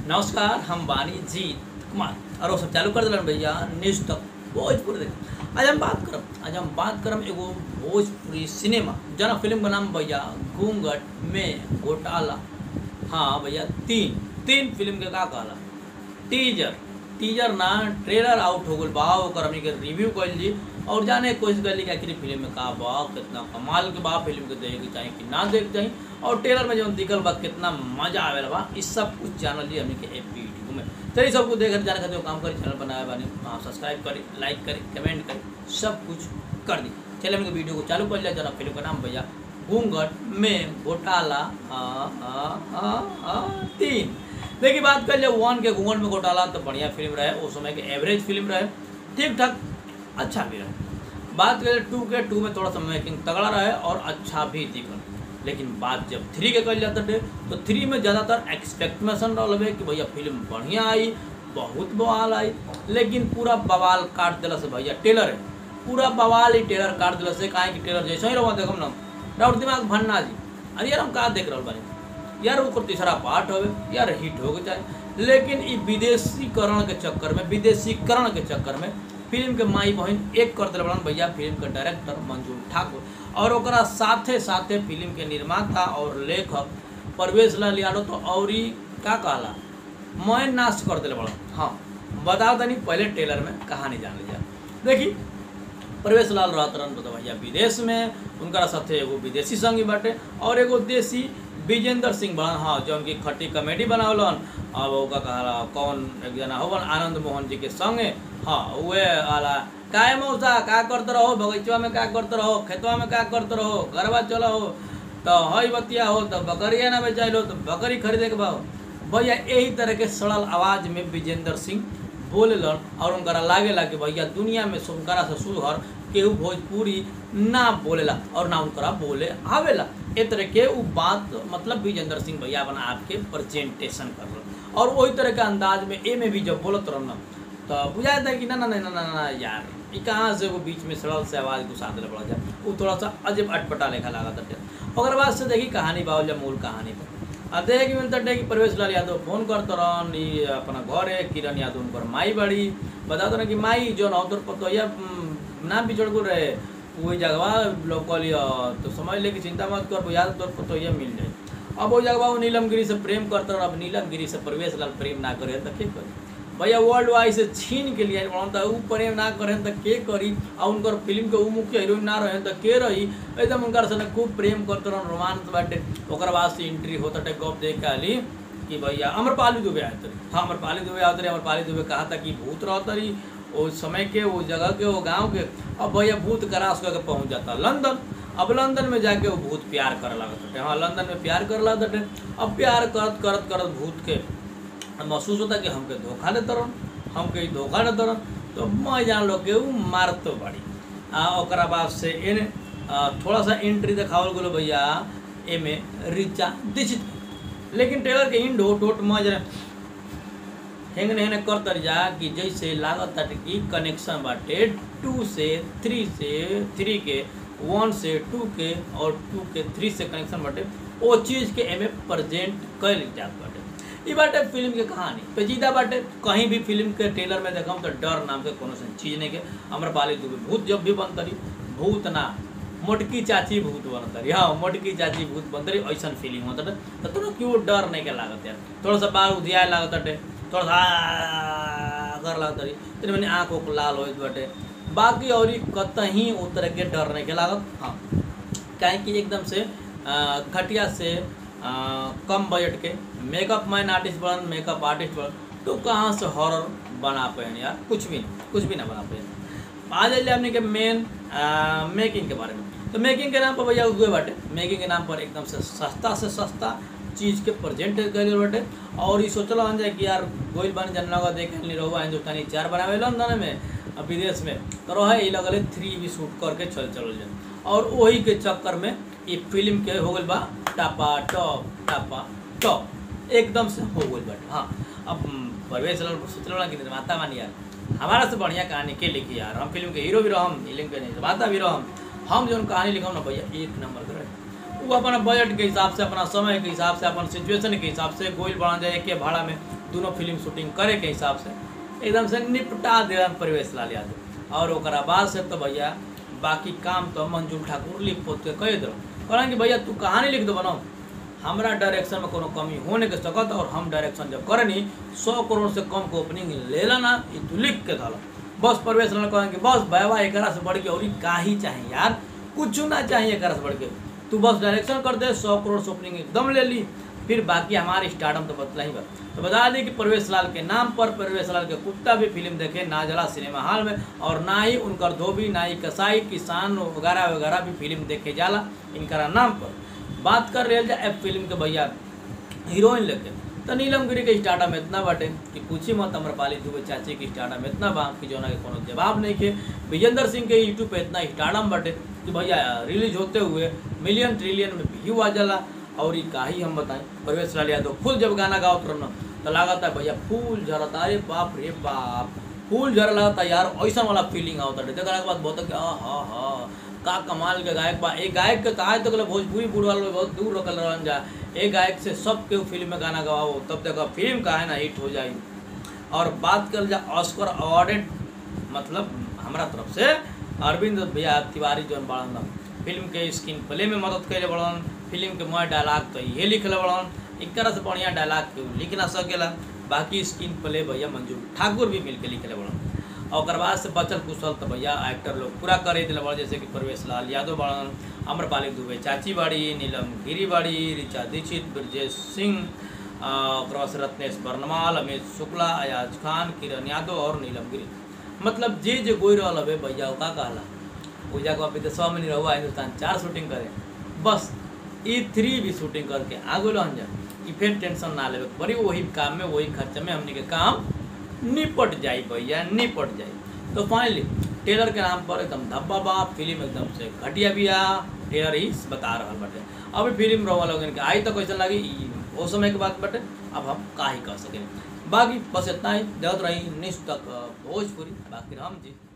नमस्कार हम बानी जीत कुमार और वो सब चालू कर दिलन भैया न्यूज तक भोजपुरी देख आज हम बात करब आज हम बात करब एगो भोजपुरी सिनेमा जना फिल्म का नाम भैया घूंघट में घोटाला हाँ भैया तीन तीन फिल्म के का कहला टीजर टीजर ना ट्रेलर आउट हो गल बा ओकर हमनी के रिव्यू कइल जी और जाने की कोशिश करी कि आखिर फिल्म में का बा कितना कमाल के बा फिल्म के देखे के चाही कि ना देखे के चाही और ट्रेलर में जौन दिखल बा कितना मजा आवेला बा इस सब कुछ जानल जी हमनी के ए वीडियो में चलिए सब कुछ देखे जाने खातिर काम करी चैनल बनाए बानी हाँ सब्सक्राइब करी लाइक करी कमेंट करी सब कुछ कर दी चलिए हमनी के वीडियो को चालू कर लिया जरा फिल्म का नाम भैया घूंघट में घोटाला आ, आ, आ, आ, तीन देखिए बात कर लिया वन के घूंघट में घोटाला तो बढ़िया फिल्म रहे उस समय के एवरेज फिल्म रहे ठीक ठाक अच्छा भी रहे बात करें टू के टू में थोड़ा सा मेकिंग तगड़ा रहे और अच्छा भी दिखल लेकिन बात जब थ्री के कल जाता थे तो थ्री में ज़्यादातर एक्सपेक्टेशन रहे कि भैया फिल्म बढ़िया आई बहुत बवाल आई लेकिन पूरा बवाल काट दिला से भैया टेलर है पूरा बवाल ही टेलर काट दिला से काहे कि टेलर जैसे ही रहो देखो ना डाउट दिमाग भन्ना जी अरे यार हम कहा देख रहे बानी यार वो तीसरा पार्ट होवे यार हिट हो जाए लेकिन ई विदेशीकरण के चक्कर में विदेशीकरण के चक्कर में फिल्म के माई बहन एक कर दिल बड़न भैया फिल्म के डायरेक्टर मंजूर ठाकुर और ओकरा साथे साथे फिल्म के निर्माता और लेखक परवेश लाल यादव तो और ही का कहला मैं नाश कर दिल बड़न हाँ बता दनी पहले टेलर में कहानी जान लीजिए देखी परवेश लाल रहत रहन तो भैया विदेश में उनका साथे एगो विदेशी संगी बाटे और एगो देसी विजेंद्र सिंह बड़न हाँ जो उनकी खट्टी कॉमेडी बनावलन अब ओका कहला कौन एक जना होवन आनंद मोहन जी के संगे हाँ उहे आला काय मौसा का करते रहो बगीचवा में का करते रहो खेतवा में का करते रहो घरवा चलो हो तो हई बतिया हो तो बकरिया ना बेचाई लो तो बकरी खरीदे के भाव भैया यही तरह के सरल आवाज में विजेंद्र सिंह बोलेलन और उनकरा लागेला कि भैया दुनिया में सुनकरा से सुधर केहू भोजपुरी ना बोलेला और ना उनकरा बोले आवेला ए तरह के उ बात मतलब विजेंद्र सिंह भैया अपना आपके प्रेजेंटेशन कर और वही तरह के अंदाज में ए में भी जब बोलत रहना तो बुझाया था कि ना ना ना ना ना ना यार ये कहाँ से वो बीच में सड़ल से आवाज़ घुसा दिला पड़ा जाए वो थोड़ा सा अजब अटपटा लेखा लगा था ओकर बाद से देखी कहानी बावल जब मूल कहानी पर अब देखे कि मिलता है कि प्रवेश लाल यादव फोन करते रहन ई अपना घर है किरण यादव उनकर माई बड़ी बता दो ना कि माई जो ना तोर पतो या ना बिछड़ को रहे वही जगह लोकल तो समझ ले कि चिंता मत कर याद तोर पतो ये मिल जाए अब वो जगह वो नीलमगिरी से प्रेम करते रह अब नीलमगिरी से प्रवेश लाल प्रेम ना करे तो के करे भैया वर्ल्ड वाइड से छीन के लिए तो ऊ प्रेम ना करें तो के करी और उनकर फिल्म के ऊ मुख्य हीरोइन ना रहे तो के रही एकदम उनकर से खूब प्रेम करते रहन रोमांस बाटे ओकर बाद से एंट्री होता टे गप देख के आली कि भैया अमरपाली दुबे आए थे हाँ अमरपाली दुबे आते रहे अमरपाली दुबे कहा था कि भूत रहता रही वो समय के वो जगह के वो गांव के अब भैया भूत करास करके पहुंच जाता लंदन अब लंदन में जाके वो भूत प्यार करे लगा थे हाँ लंदन में प्यार करे लगा थे अब प्यार करत करत करत भूत के महसूस होता कि हमके धोखा देते रहन हमके ई धोखा देते रहन तो मैं जान लो कि वो मारतो बड़ी आ ओकरा बाद से इन थोड़ा सा एंट्री देखावल गेलो भैया एमे रिचा दीक्षित लेकिन टेलर के इंड हो टोट में जरा हेंगने हेंगने कर तर जा कि जैसे लागत ताटे कि कनेक्शन बाटे टू से थ्री से थ्री के वन से टू के और टू के थ्री से कनेक्शन बाटे वो चीज़ के एमे प्रेजेंट कैल जात बाटे ई बाटे फिल्म के कहानी पेचीदा बाटे कहीं भी फिल्म के ट्रेलर में देखम तो डर नाम के कोनो चीज़ नहीं के अमरपाली दुबे भूत जब भी बनतरी भूत ना मोटकी चाची भूत बनतरी हाँ मोटकी चाची भूत बनतरी ऐसा फीलिंग होता तो थोड़ा क्यों डर नहीं के लागत यार थोड़ा सा बाल उधियाए लागत बाटे थोड़ा सा कर लागत रही तेरे मैंने आँख उख लाल हो बाटे बाकी और कतहीं उतर के डर नहीं के लागत हाँ काहे कि एकदम से घटिया से आ, कम बजट के मेकअप मैन आर्टिस्ट बन मेकअप आर्टिस्ट बन तो कहाँ से हॉरर बना पाए यार कुछ भी नहीं कुछ भी ना बना पाए आ जाइए हमने के मेन मेकिंग के बारे में तो मेकिंग के नाम पर भैया हुए बाटे मेकिंग के नाम पर एकदम से सस्ता से सस्ता चीज़ के प्रेजेंट कर बाटे और ये सोचल हन जाए कि यार गोइल बन जनलगा देखे नहीं रहुआ हिंदुस्तानी चार बनावे लंदन में विदेश में तो रहे ये लगल थ्री भी शूट करके चल चल जाए और वही के चक्कर में ये फिल्म के हो गई बा टापा टॉप टापा टॉप एकदम से हो गई बाटे हाँ अब परवेश सोचल कि निर्माता मानी यार हमारा से बढ़िया कहानी के लिखी यार हम फिल्म के हीरो भी रहम फिल्म के निर्माता भी रहम हम जो कहानी लिखम ना भैया एक नंबर के रहे वो अपना बजट के हिसाब से अपना समय के हिसाब से अपन सिचुएशन के हिसाब से गोइल बना जाए के भाड़ा में दोनों फिल्म शूटिंग करे के हिसाब से एकदम से निपटा दिलन प्रवेश लाल यादव और ओकरा बाद से तो भैया बाकी काम तो मंजूर ठाकुर लिख पोत के कह दो कहलन कि भैया तू कहानी लिख दो बनाओ हमरा डायरेक्शन में कोनो कमी होने के सकत और हम डायरेक्शन जब करनी सौ करोड़ से कम के ओपनिंग लेला ना ये तू लिख के धल बस प्रवेश लाल कहन कि बस बाबा एकरा से बढ़ के और का ही चाहिए यार कुछ ना चाहिए एकरा से बढ़ के तू बस डायरेक्शन कर दे सौ करोड़ से ओपनिंग एकदम ले ली फिर बाकी हमारे स्टार्टअप तो बतला ही बा तो बता दें कि प्रवेश लाल के नाम पर प्रवेश लाल के कुत्ता भी फिल्म देखे ना जला सिनेमा हॉल में और ना ही उनकर धोबी ना ही कसाई किसान वगैरह वगैरह भी फिल्म देखे जाला इनका नाम पर बात कर रहे जाए फिल्म के भैया हीरोइन लेके तो नीलम गिरी के स्टार्टअप में इतना बाटे कि पूछी मत अमरपाली दुबे चाची के स्टार्टअप में इतना बा कि जो ना के कोनो जवाब नहीं के विजेंद्र सिंह के यूट्यूब पे इतना स्टार्टअप बाटे कि भैया रिलीज होते हुए मिलियन ट्रिलियन में व्यू आ जाला और ये का ही हम बताएं प्रवेश लाल यादव फुल जब गाना गाओ रहना तो लागत है भैया फूल झरता अरे बाप रे बाप फूल झर लगता यार ऐसा वाला फीलिंग आवता है देखने के बाद बहुत कि हाँ हाँ का कमाल के गायक बा एक गायक के आज तक भोजपुरी बुढ़वा लोग बहुत दूर रखल रहन जा एक गायक से सब के फिल्म में गाना गवाओ तब तक फिल्म का है ना हिट हो जाए और बात कर जा ऑस्कर अवार्डेड मतलब हमारा तरफ से अरविंद भैया तिवारी जौन बड़न फिल्म के स्क्रीन प्ले में मदद कैले बड़न फिल्म के मोह डायलॉग तो ये लिखले बड़न एक तरह से बढ़िया डायलॉग के लिख ना सकेला बाकी स्क्रीन प्ले भैया मंजूर ठाकुर भी मिल के लिखले बड़न और ओकर बाद से बचल कुशल तो भैया एक्टर लोग पूरा करे दिल बड़ जैसे कि प्रवेश लाल यादव बड़न अम्रपाली दुबे चाची बाड़ी नीलम गिरी बाड़ी ऋचा दीक्षित ब्रजेश सिंह ओकर बाद से रत्नेश बर्नवाल अमित शुक्ला अयाज खान किरण यादव और नीलम गिरी मतलब जे जे गोई रहा हवे भैया का कहला पूजा को विदेशवा में नहीं रहुआ हिंदुस्तान चार शूटिंग करे बस ई थ्री भी शूटिंग करके आगे लहन जा ई फिर टेंशन ना लेवे बड़ी वही काम में वही खर्चे में हमने के काम निपट जाई भैया निपट जाई तो फाइनली टेलर के नाम पर एकदम धब्बा बा फिल्म एकदम से घटिया बिया टेलर ही बता रहा बाटे अभी फिल्म रहा लोगन के आई तो कैसे लगी ई वो समय के बात बटे अब हम का ही कह सकें बाकी बस इतना ही देवत रही निष्ठ तक भोजपुरी बाकी राम जी